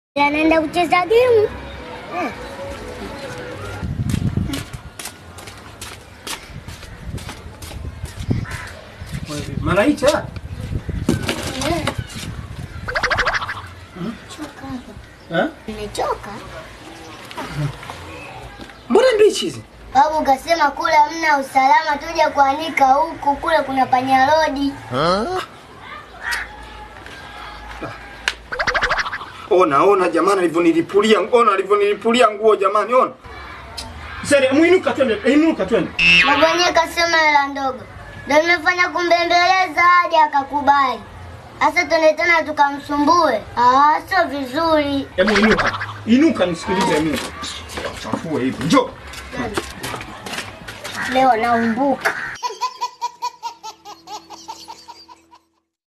anaenda kucheza game. Eh. Malaika. Eh. Choka hapa. Eh? Nimechoka. Mbona mbichi hizi? Babu kasema kule hamna usalama, tuje kuanika huku, kule kuna panyarodi. Ona, ona jamani alivyonilipulia, ona alivyonilipulia nguo jamani, ona. Sasa muinuka twende, inuka twende. Babu wenyewe kasema hela ndogo, ndio nimefanya kumbembeleza hadi akakubali. Sasa tuende tena tukamsumbue? Ah, sio vizuri. Hebu inuka. Inuka nisikilize mimi. Chafue hivi. Njoo. Leo naumbuka.